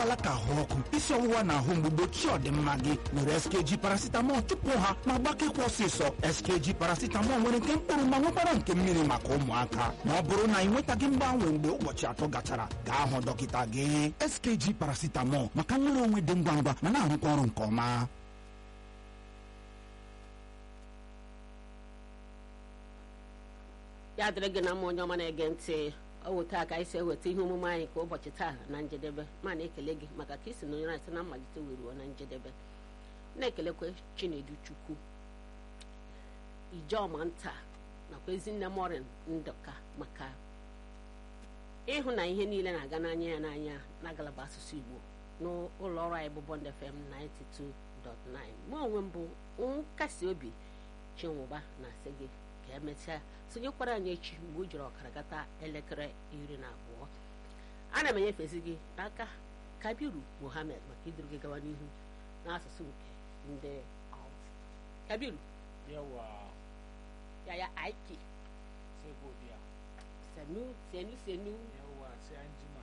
alaka ahụ ọkụ isi ọwụwa na ahụ mgbu gbochie ọdịmma gị were skg paracetamol chụpụ ha ma gbakekwa ọsịsọ skg paracetamol nwere nke mkpụrụ ma nwekwara nke mmiri maka ụmụaka ma ọ bụrụ na ị nwetaghị mgbanwe mgbe ụbọchị atọ gachara gaa hụ dọkịta gị skg paracetamol maka nwere onwe dị ngwa ngwa ma na-arụkwa ọrụ nke ọma ya dịrị gị na mma onye ọma na-ege ntị ọ weta aka isi eweta ihe omume anyị ka ụbọchị taa na njedebe ma na-ekele gị maka ka isi nonyere anyị site na mmalite weruo na njedebe na-ekelekwe chinedu chukwu ijeọma nta nakwa ezinne morin ndụka maka ịhụ na ihe niile na-aga n'anya ya n'anya na ngalaba asụsụ igbo n'ụlọ ọrụ anyị bụ Bond FM 92.9 mụ onwe m bụ nkasi obi chinwụba na-asị gị ka emechaa sonyekwara anyị echi mgbe o jiri ọkara gata elekere iri na abụọ ana m enyefezi gị n'aka kabiru mohammed maka iduru gị gawa n'ihu n'asụsụ nke ndị Hausa. kabiru yawa yaya aiki sai godiya senu senu senu yawa sai an jima